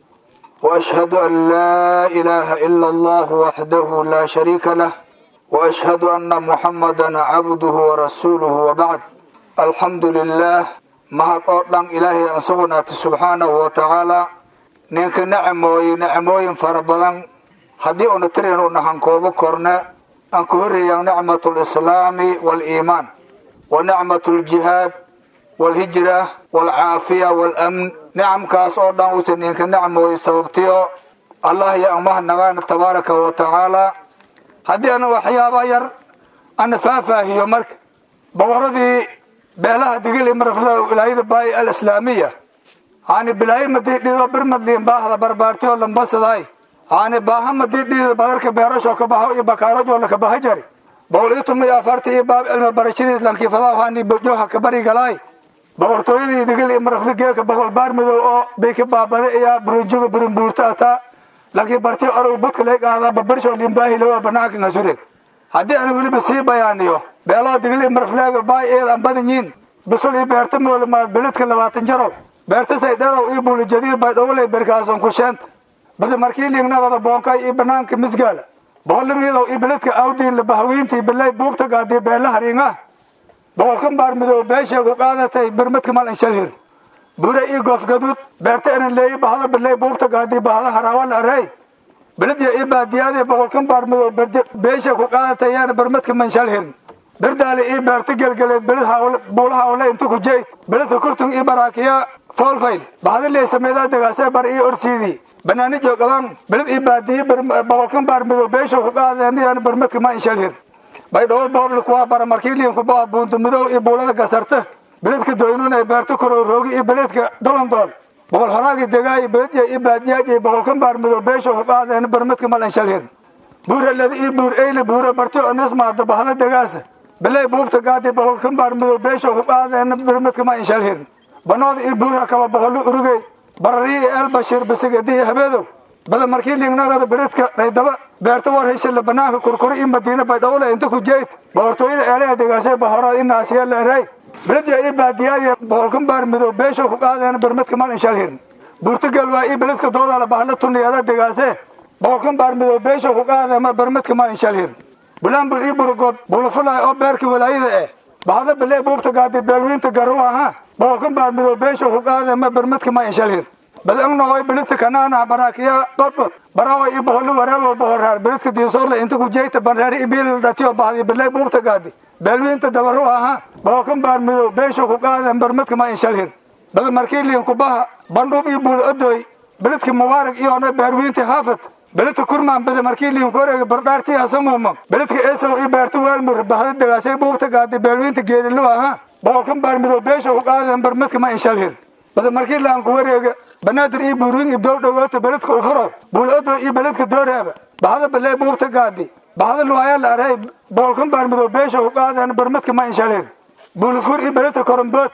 وأشهد أن لا إله إلا الله وحده لا شريك له وأشهد أن محمدا عبده ورسوله وبعد الحمد لله ما قدام إلهي أنصبنا سبحانه وتعالى نينك نعموي نعموي فربضان haddii una tirin u nahan koobo korne aan ku horreeyaan nicmatu alislaami waaliimaan wa nicmatu aljihaad waalhijra waalcaafiya waalamn nicamkaas oo dhan uusan ninka nicmooy sababtiyo allah iyo amahadnaqaana tabaaraka wa tacaala haddii ana waxyaaba yar ana faahfaahiyo marka boqoradii beelaha digili marafla wilaayada baay alislaamiya hani bilaayimadii dhido birmadliin baahda barbaartiyo lambasadaay hani baahamadii dhiida badarka beerasho ka baho iyo bakaarajoo laka baha jari boqol iyo toban iyo afarta iyo baab cilmi barashadii islaamkii fadaahani bojoha ka bari galaay boqortooyadii digil iyo marafli geeka boqol baar madow oo bay ka baabada iyo burunjuga burunbuurta ataa laakiin barti orow budka laga qaadaa babarsho limbaahi lawa banaanka ngasureed haddii aan weliba sii bayaaniyo beelaha digil iyo marafleega baay eed aan badan yiin bisul iyo beerta moolamaad beledka labaatan jarow beerta saydhadow iyo buulijadiir baydhowley berkaason ku sheenta bada markii liignabada boonkay iyo banaanka misgaala boqolimiyadow iyo beledka awdiin labahawiintii bilay buubta gaadii beela hariinga boqolkan baar midoob beesheegu qaadatay birmadka mal inshalhir bure iyo goofgaduud beerta inan leeyi bahada bilay buubta gaadii bahada haraawala arey beledya iyo baadiyaadii boqolkan baar midoob beesha ku qaadatay yaana birmadka manshalhir berdaale iyo beerta gelgeleed beled buulaha ole inta ku jeyd beledka kurtun iyo baraakiya foolfayl bahada leesameedaa degaasee bar iyo orsiidii banaanijo gaban beled iyo baadiye boqolkan baar midoob beesha ku qaadeen yaana birmadka ma inshalhir baydhabo boobli kuwaa bara markiiliin kuba buunta madow iyo buulada gasarta beledka doynuun ee beerta koroo roogi iyo beledka dolondool boqol horaagi degaayo beledya iyo baadiyaaj iyo boqolkan baar midoob beesha ku qaadeen birmadka mal inshalhir buuralada iyo buur eyle buure barti onismaada bahda degaasa bilay buubta gaadi boqolkan baar midoob beesha ku qaadeen birmadka ma inshalhir banooda iyo buurha kaba boqolo urugey barariyo iyo elbashir bisigadi iyo habeedow bada markii liignagada beledka raydaba beerta war heshila banaanka kurkuri iyo madiina baydhowle inta ku jeyd boqortooyada eelaha degaasee bahorada i naasiya la eray beledya iyo baadiyaadiya boqolkan baar midoob beesha ku qaadeen birmadka mal inshalhir buurtagal waa iyo beledka doodala bahla tuniyada degaasee boqolkan baar midoob beesha ku qaadeen birmadka mal inshalhir bulambul iyo burugood bulafulay oo beerka walaayada eh bahda bilay buubta gaadi beelwiinta garu aha boqolkan baar midoob beesha ku qaadeen birmadka ma inshalhir badan noqoy beledka kanaana baraakiya dodod barawa iyo boqolo wareebo boqorraar beledka diisoorle inta ku jeeyta banreeri iyo biil dhatiyo bahdi bilay buubta gaadi beelwiinta dabaru aha boqolkan baar midoob beesha ku qaadeen birmadka ma inshalhir bada markii liin kubaha bandhuub iyo buul odoy beledka mubaarak iyoona beerwiinta haafad beledka kurmaan bada markii liin kuwareega bardhaartii hasamuuma beledka eesow iyo beerta weelmur bahda degaasay buubta gaadi beelwiinta geedilu aha boqolkan baar midoob beesha ku qaadeen birmadka ma inshalhir bada markii laan ku wareega banaadir iyo buurin ibdow dhowaato beledka ufuro buulodo iyo beledka dooreeba bahda baley buubta gaadi bahda luwaya la aray boqolkan baar midoob beesha ku qaadeen birmadka ma inshalhir buulufur iyo beledka korombood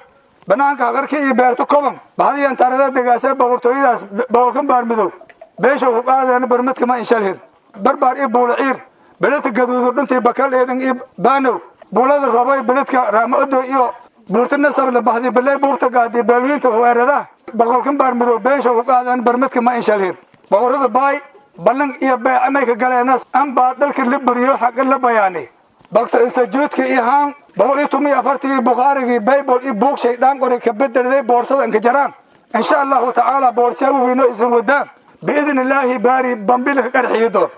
banaanka haqarka iyo beerta koban baxdiyan tarada degaasee boqortooyadaas boqolkan baar midow beesha ku qaadeen barmadka ma inshalhir barbaar iyo buulaciir beledka gaduudu dhuntii bakal eedan iyo baanow buulada roboy beledka raama-odo iyo buurta nasable baxdi baley buurta gaadi beelwiinta weerada boqolkan baar midow beesha ku qaadeen barmadka ma inshalhir boqorada baay ballan iyo beece may ka galeenas anbaa dalka la buriyo xaqa la bayaani bakta instituutka iyo haan boqol iyo toban iyo afartii bukhaarigii baybol iyo buug shaydaan qori ka bedeliday boorsada inka jaraan insha allahu tacaala boorsaa wiino isin wadaan biidni illaahi baari bambilka qarxiyi doon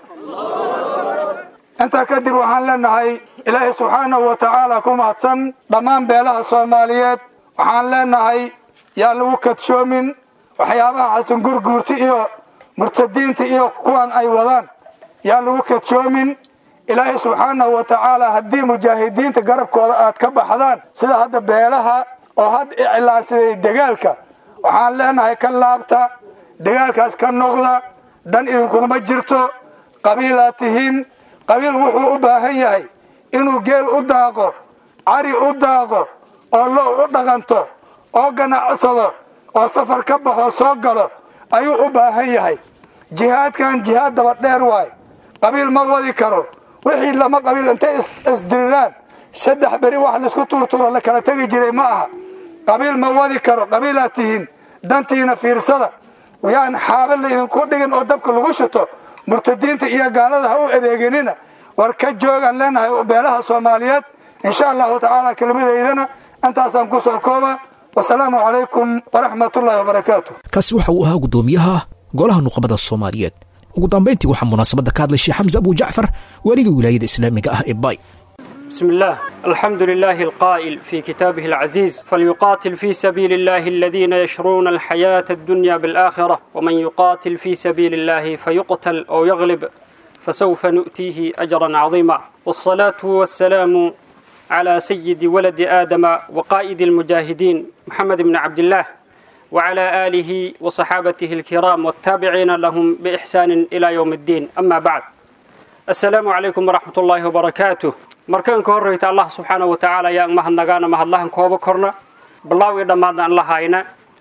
intaa kadib waxaan leenahay ilaahay subxaanahu wa tacaala ku mahadsan dhammaan beelaha soomaaliyeed waxaan leenahay yaa lagu kadshoomin waxyaabaha xasan gurguurti iyo murtadiinta iyo kuwan ay wadaan yaa lagu kadshoomin ilaahay subxaanahu wa tacaala haddii mujaahidiinta garabkooda aad ka baxdaan sida hadda beelaha oo hadda iclaansaday dagaalka waxaan leenahay ka laabta dagaalkaas ka noqda dan idinkuma jirto qabiilaad tihiin qabiil wuxuu u baahan yahay inuu geel u daaqo cari u daaqo oo lo u dhaqanto oo ganacsado oo safar ka baxo soo galo ayuu u baahan yahay jihaadkan jihaad daba dheer waay qabiil ma wadi karo wixii lama qabiil intay isdiriraan saddex beri wax laisku tuurturo la kala tegi jiray ma aha qabiil ma wadi karo qabiilaad tihiin dantiina fiirsada yaan xaaba laydinku dhigin oo dabka lagu shito murtadiinta iyo gaalada ha u adeeginina war ka joogaan leenahay beelaha soomaaliyeed insha allahu tacaala kelmadaydana intaasaan ku soo kooba wasalaamu calaykum waraxmatullahi wabarakaatu kaasi waxa uu ahaa guddoomiyaha golaha nuqabada soomaaliyeed ugu dambayntii waxaa munaasabadda ka hadlay sheekh xamse abu jacfar waaliga wilaayada islaamiga ah ee bay بسم الله الحمد لله القائل في كتابه العزيز فليقاتل في سبيل الله الذين يشرون الحياة الدنيا بالآخرة ومن يقاتل في سبيل الله فيقتل أو يغلب فسوف نؤتيه أجرا عظيما والصلاة والسلام على سيد ولد آدم وقائد المجاهدين محمد بن عبد الله وعلى آله وصحابته الكرام والتابعين لهم بإحسان إلى يوم الدين أما بعد السلام عليكم ورحمة الله وبركاته markaan ka horreyta allah subxaana wa tacaala ayaan mahadnagaana mahadlahan kooba korna bilaawii dhammaadna aan la hayna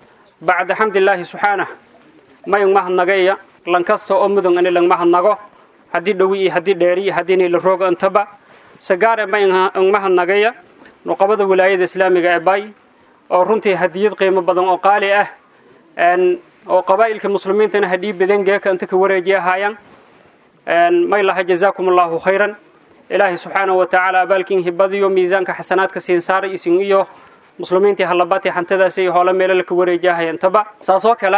bacda xamdilaahi subxaanah mayang mahadnagaya lankasta oo mudun ani lang mahadnago haddii dhowi iyo haddii dheeri iyo haddii nila rooga intaba sagaare mayang mahadnagaya nuqabada wilaayada islaamiga ee bay oo runtii hadiyad qiimo badan oo qaali ah oo qabaa'ilka muslimiintana hadhii badan geeka inta ka wareejiya haayaan may laha jazaakum allahu khayran ilaahay subxaanahu wa tacaala abaalkiin hibadiyo miisaanka xasanaadka siin saaray isin iyo muslimiintii hallabati hantadaasi iyo hoole meelo laka wareejahaya intaba saasoo kale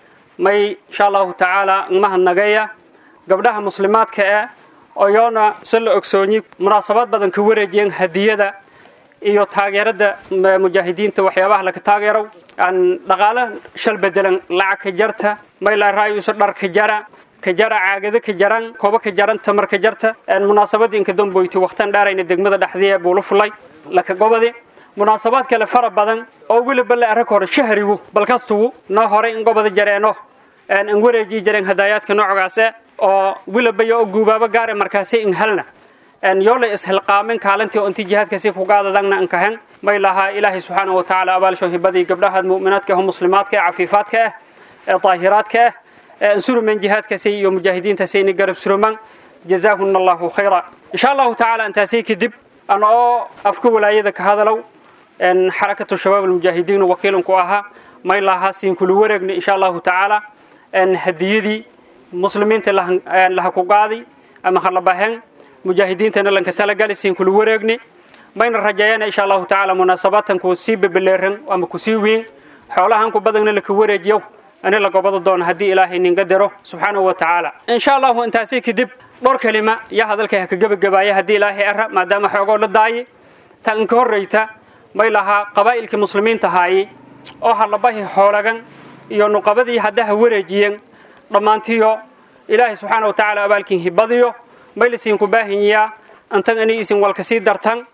may insha allahu tacaala mahadnageeya gabdhaha muslimaadka eh oyoona si la ogsoonyi munaasabad badan ka wareejiyeen hadiyada iyo taageerada mujaahidiinta waxyaabaha laka taageerow aan dhaqaale shal bedelan lacag ka jarta may la raayuso dhar ka jara kajara caagada ka jaran kooba ka jaran tamar ka jarta munaasabadii inka damboyti waqtan dhaarayna degmada dhexdiya buula fulay laka gobadi munaasabaad kale fara badan oo weliba la arag hore shahrigu balkastugu noo hore in gobada jareeno aan wareeji jareen hadaayaadka noocaase oo weliba oo guubaaba gaare markaasi in halna yoolay ishilqaamin kaalintii oo intii jihaadkasi ku gaadadagna in kahen may lahaa ilaahay subxaanahu wa tacaala abaalsho hibadii gabdhaha mu'minaadka ah muslimaadka ah cafiifaadka ah ee daahiraadka ah suruman jihaadkaasi iyo mujaahidiintaasayna garab suruman jazaahuna allahu khayra insha allahu tacaala intaasay kadib ana oo afka walaayada ka hadalow xarakatu shabaab almujaahidiin wakiilanku ahaa may lahaa siin kula wareegna insha allahu tacaala hadiyadii muslimiinta laha ku qaaday ama halabaheen mujaahidiintana lanka talagali siin kula wareegni mayna rajeeyana insha allahu tacaala munaasabaadtan ku sii bebeleeran ama ku sii weyn xoolahan ku badanna laka wareejiyo ani la gobada doono haddii ilaahay ninga diro subxaanahu wa tacaala insha allahu intaasi kadib dhowr kelima yaa hadalkay ha ka gebagabaaya haddii ilaahay ara maadaama xoogoo la daaye ta inka horreyta may lahaa qabaa'ilkii muslimiinta haaye oo halabahi xoolagan iyo nuqabadii haddaha wareejiyeen dhammaantiyo ilaahay subxaana wa tacaala abaalkiin hibadiyo may lasiinku baahanyaa intan inay isin walka sii dartan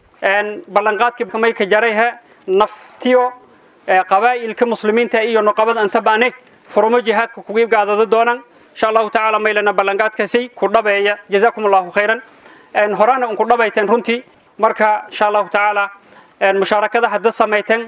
ballanqaadkii may ka jarayhe naftiyo qabaa'ilka muslimiinta iyo nuqabada intabaane furumo jihaadka kugiib gaadada doonan insha allahu tacaala maylana ballanqaadkaasi ku dhabeeya jazaakum allahu khayran horaana unku dhabayteen runtii marka insha allahu tacaala mushaarakada hadda samayteen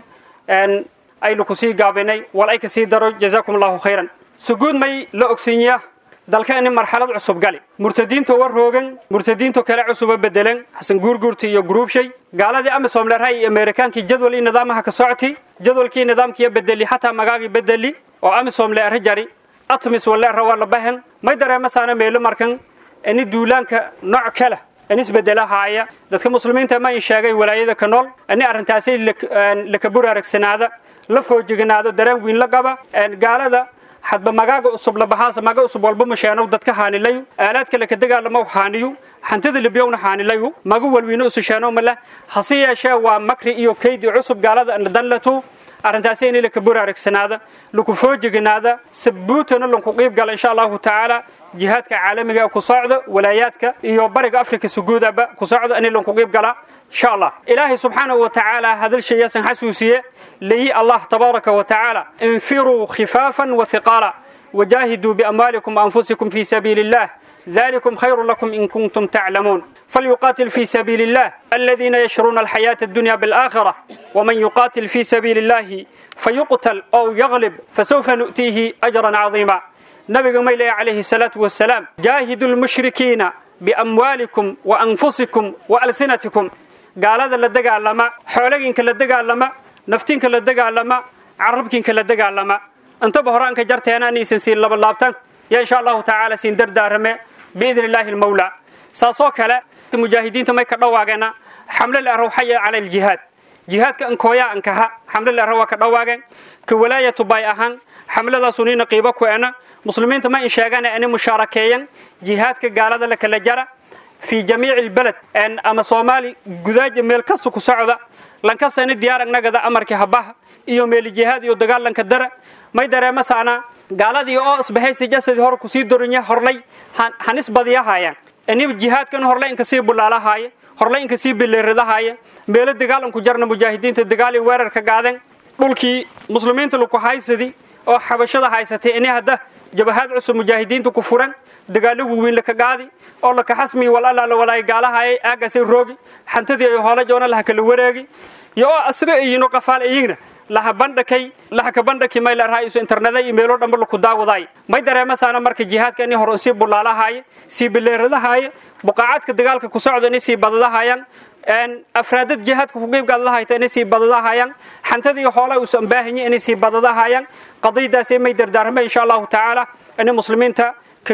aynu kusii gaabinay wal ay kasii daro jazaakum allahu khayran suguud may la ogsiinya dalka ini marxalad cusub gali murtadiinto war roogan murtadiinto kale cusuba bedelen xasan guurguurti iyo gruubshay gaaladii amisom leerhay iyo ameerikaankii jadwal ii nidaamaha ka socoti jadwalkii nidaamkiiyo bedeli xataa magaagii bedeli oo amisom leerha jari atmis waleerha waa la bahan may dareemasaana meelo markan ini duulaanka nooc kale inisbedelahaaya dadka muslimiinta ma in sheegay walaayada ka nool ini arrintaasay laka buraaragsanaada la foojiganaado dareen wiin la qaba gaalada hadba magaaga cusub labahaasa maga cusub walba masheenow dadka haanilayu aalaadka laka dagaalamo haaniyu hantida libyowna haanilayu maga walwiino ususheenow male hase yeeshee waa makri iyo kaydi cusub gaalada danlatu arrintaasi in laka buraaragsanaada laku foojiganaada sabuutana lanku qiib gala insha allahu tacaala jihaadka caalamiga ku socdo walaayaadka iyo bariga afrika suguudaba ku socdo in lanku qiib gala insha allah ilaahay subxaanahu wa tacaala hadalshayasan xasuusiye leeyi allah tabaaraka wa tacaala infiruu khifaafan wa hiqaala وجاهدوا بأموالكم وأنفسكم في سبيل الله ذلكم خير لكم إن كنتم تعلمون فليقاتل في سبيل الله الذين يشرون الحياة الدنيا بالآخرة ومن يقاتل في سبيل الله فيقتل أو يغلب فسوف نؤتيه أجرا عظيما نبي ميلي عليه الصلاة والسلام جاهدوا المشركين بأموالكم وأنفسكم وألسنتكم قال هذا لدقى لما حولين كالدقى لما نفتين كالدقى لما عربكين كالدقى لما intaba horaan ka jarteena inaysan siin laba laabtan ya insha allahu tacaala siin dardaarame biidni illaahi almawla saasoo kale mujaahidiinta may ka dhawaageena xamle la araw xaya cala aljihaad jihaadka ankooya ankaha xamle la araw waa ka dhawaageen ka walaayatu bay ahaan xamladaasunina qiibo ku ena muslimiinta ma in sheegana inay mushaarakeeyan jihaadka gaalada la kala jara fi jamiici albalad ama soomaali gudaaja meel kasta ku socda lankasani diyaar agnagada amarkii habaha iyo meeli jihaad iyo dagaalanka dara may dareemasaana gaaladii oo isbahaysi jasadii hor kusii dorinya horlay hanis badiyahayaan ini jihaadkan horlay inka sii bulaalahaaya horlay inka sii bileeradahaaya meelo dagaalanku jarna mujaahidiinta dagaal iyo weerarka gaadeen dhulkii muslimiinta laku haysadi oo xabashada haysatay ini hadda jabahaad cusub mujaahidiinta ku furan dagaalo waaweyn laka qaadi oo laka xasmi walalaala walaay gaalahaayay aagasay roogi xantadii ay hoola joona laha kala wareegi iyo oo asra ayino qafaal ayigna laha bandhakay laha ka bandhaki may la raa'iso internetada iyo meelo dhanba laku daawaday may dareemasaana marka jihaadka inay hore sii bulaalahaaya sii bileeradahaaya buqaacadka dagaalka ku socda inay sii badadahayaan afraadad jihaadka ku qiibgaadlahayta inay sii badadahayaan xantadii hoola uusan baahanya inay sii badadahayaan qadiyadaasi may dardaarmay insha allahu tacaala inay muslimiinta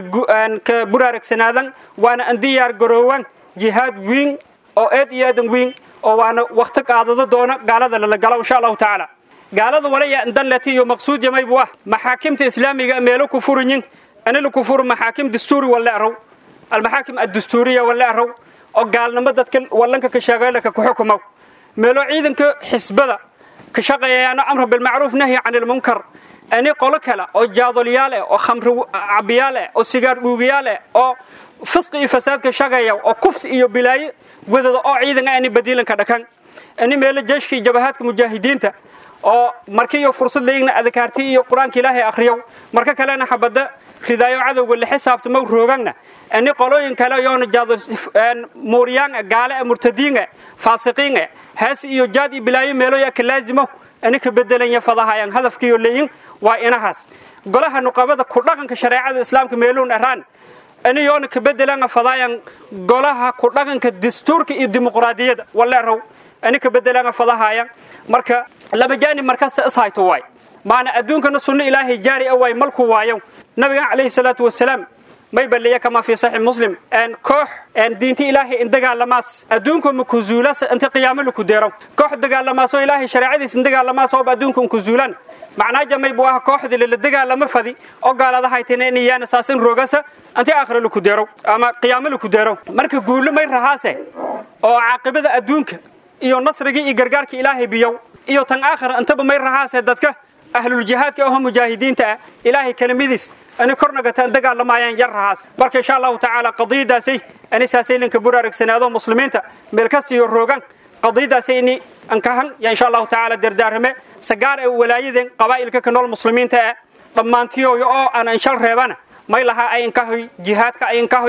ka buraaragsanaadaan waana an diyaar garoowaan jihaad wiin oo eed iyo eedan wiin oo waana wakti qaadado doona gaalada lala galo insha allahu tacaala gaalada walaya danleti iyo maqsuud yamaybu ah maxaakimta islaamiga meelo ku furinyin ani laku furo maxaakim dastuuri walla araw almaxaakim addastuuriya walla araw oo gaalnimo dadka wallanka ka sheegaylaka ku xukumow meelo ciidanka xisbada ka shaqeeyayaano amra bilmacruuf nahyi can ilmunkar ani qolo kale oo jaadolyaal eh oo khamri cabiyaal eh oo sigaar dhuugiyaal eh oo fisqi iyo fasaadka shaqeeya oo kufsi iyo bilaayo wadada oo ciidan ani badiilanka dhakan ani meelo jeeshka iyo jabahaadka mujaahidiinta oo markii iyo fursad leeyigna adkaarti iyo qur-aanka ilaahay akhriyow marka kalena xabada ridaayo cadowga la xisaabtamo roogana ani qolooyin kale yoona jaado muuriyaan gaale murtadiin faasiqiin haas iyo jaad iyo bilaayo meelo yaa ka laazimo ani ka bedelanya fadahayaan hadafkiyo leeyin waa inahaas golaha nuqabada ku dhaqanka shareecada islaamka meeloon araan ani yoona ka bedelanga fadaayan golaha ku dhaqanka dastuurka iyo dimuqraadiyadda waleerow ani ka bedelanga fadahayaan marka laba jaanib markasta ishayto waay maana adduunkana sunno ilaahay jaari a waay malku waayo nabigan calayhi salaatu wasalaam may baliya kama fi saxiix muslim koox diinta ilaahay in dagaalamaas adduunka makuzuulas inta qiyaamo laku deero koox dagaalamaasoo ilaahay shareecadiis in dagaalamaas ooba adduunka unkuzuulan macnaa jamay buu ah kooxdii lala dagaalama fadi oo gaalada haytayna in iyaana saasin roogasa intii aakhira laku deero ama qiyaamo laku deero marka guulo may rahaase oo caaqibada adduunka iyo nasrigii iyo gargaarka ilaahay biyow iyo tan aakhira intaba may rahaase dadka ahluljihaadka ahoo mujaahidiinta ah ilaahay kelimadiis ani kornagataan dagaalamayaan yar rahaas marka insha allahu tacaala qadiyadaasay ani saasay linka buraaragsanaado muslimiinta meel kasta iyo roogan qadiyadaasay ini ankahan ya insha allahu tacaala dardaarame sagaar ee walaayadeen qabaa'ilka ka nool muslimiinta ah dhammaantiyo oo aan anshal reebana may lahaa ay inkahoy jihaadka ay inkahoy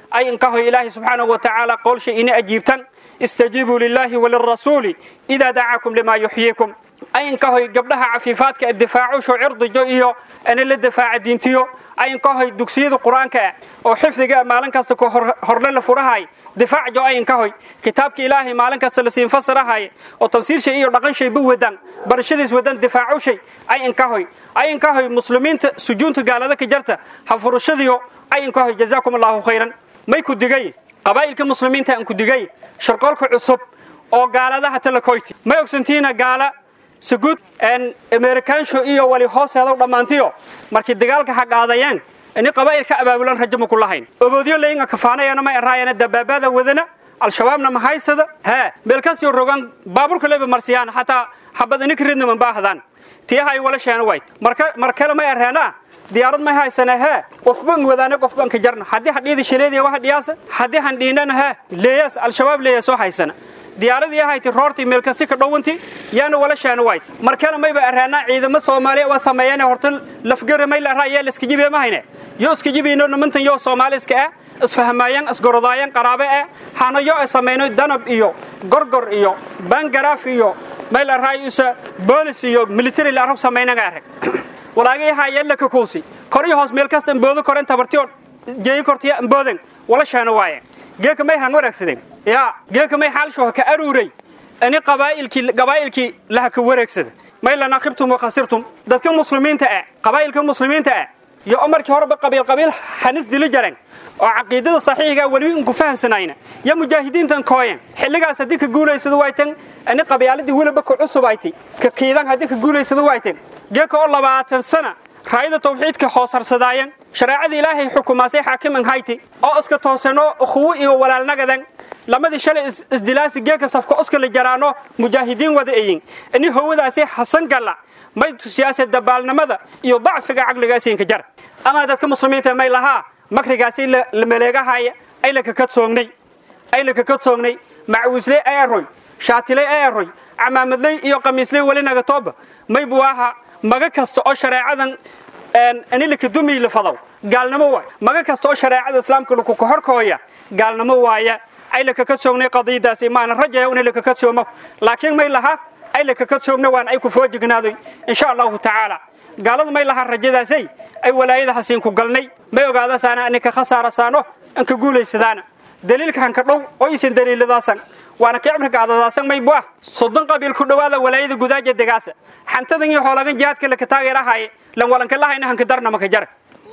ay inkahoy ilaahay subxaanahu wa tacaala qoolsha ina ajiibtan istajiibuu lilaahi walirasuuli idaa dacaakum limaa yuxyiikum ay inkahoy gabdhaha cafiifaadka difaacusho cirdijo iyo ana la difaaca diintiyo ay inkahoy dugsiyada qur-aanka ah oo xifdiga maalin kasta ku horle la furahay difaacjo ay inkahoy kitaabka ilaahay maalin kasta la siin fasirahay oo tafsiirshay iyo dhaqanshayba wadan barashadiis wadan difaacushay ay inkahoy ay inkahoy muslimiinta sujuunta gaalada ka jarta ha furashadiyo ay inkahoy jazaakum allahu khayran may ku digay qabaa'ilka muslimiinta aan ku digay sharqoolka cusub oo gaaladaha talakoyti may ogsantiina gaala sugud amerikaansho iyo wali hooseedaw dhammaantiyo markii dagaalka ha qaadayeen ini qabaa'ilka abaabulan rajo ma ku lahayn oboodyo layinga kafaanayana ma eraayana dabaabada wadana al-shabaabna ma haysada hee meelkaasio rogan baaburka leba marsiyaan xataa xabad ininka ridna man baahdaan tiyaha ay wala sheena wayt mar kale ma ereenaa diyaarad may haysana hee qofban wadaane qofban ka jarna haddii hadhiida shileediya waxa dhiyaasa haddii han dhiinana hee leeyas al-shabaab leeyas oo haysana diyaaradii ahayti roortii meel kasti ka dhowanti yaana wala sheena wayt markana mayba araanaa ciidamo soomaaliya waa sameeyeen horta lafgara may la raaya la iska jibiye ma hayne yo iska jibiino nimantan yo soomaali iska ah isfahmaayeen isgorodaayeen qaraabe ah hana yo ay sameeyno danab iyo gorgor iyo bangaraaf iyo may la raaya isa boolis iyo military la arab sameeynaga arag walaagay haayeen la ka kuusi kor iyo hoos meel kasta amboodo koren tabartiyo jeeyi kortiya ambooden wala sheena waaye geeka may han wanaagsadeen ya geeka may xaalsho ka aruuray ani qabaa'ilkii qabaa'ilkii laha ka wareegsada may lana khibtum wa khasirtum dadka muslimiinta ah qabaa'ilka muslimiinta ah iyo umarkii horeba qabiil qabiil hanis dili jareen oo caqiidada saxiiga wali inku fahansanayna ya mujaahidiintan kooyen xilligaas haddii ka guulaysado waytan ani qabyaaladii weliba ka cusubaytay ka kiidan haddii ka guulaysado waytan geeka oo labaatan sana raayada tawxiidka hoosarsadaayan shareecada ilaahay xukumaasay xaakiman hayti oo iska toosano ukhuwo iyo walaalnagadan lamadii shalay isdilaasi geeka safka oska la jaraano mujaahidiin wada eyin ini howadaasi hasan galla may tusiyaase dabaalnimada iyo dacfiga caqligaasinka jar ama dadka muslimiinta may lahaa makrigaasi la maleegahaya ay la kakadsoonnay ay la kakadsoonnay macwiisley ay aroy shaatiley ay aroy camaamadley iyo qamiisley weli nagatooba may buwaaha maga kasta oo shareecadan anilaka dumiy lafadaw gaalnimo waay maga kasta oo shareecada islaamka lakuka horkooya gaalnimo waaya ay lakaka soognay qadiyadaasi maana rajaya una lakaka soomo laakiin may laha ay lakaka soogna waan ay ku foojignaadoy insha allahu tacaala gaalada may laha rajadaasay ay walaayada hasiin ku galnay may ogaadasaana aninka khasaarasaano anka guulaysadaana daliilka hanka dhow oo isin daliiladaasan waana ka cimriga adadaasan may buah soddon qabiil ku dhowaada walaayada gudaaja degaasa xantadan iyo hoolagan jihaadka laka taageerahaye lan walanka lahayna hanka darna maka jara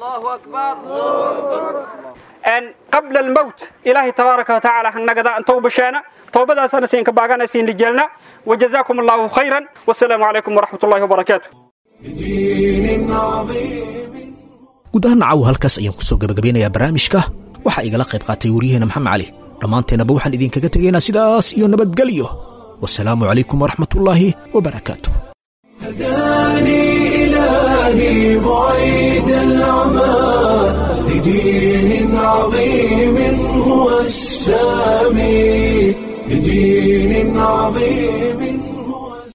qabla almowt ilaahay tabaaraka watacaala hangnagada an towbasheena towbadaasana siinka baagana siin lijeelna wajazaakum allahu khayran wasalaamu calaykum waraxmat ullahi wabarakaatu guud ahaan nacaw halkaas ayaan kusoo gabagabeynayaa barnaamijka waxaa igala qayb qaatay waryaheena maxamed cali dhammaanteennaba waxaan idinkaga tegaynaa sidaas iyo nabadgelyo wasalaamu calaykum waraxmat ullaahi wabarakaatu هداني إلهي بعيد العمى لدين عظيم هو السامي لدين عظيم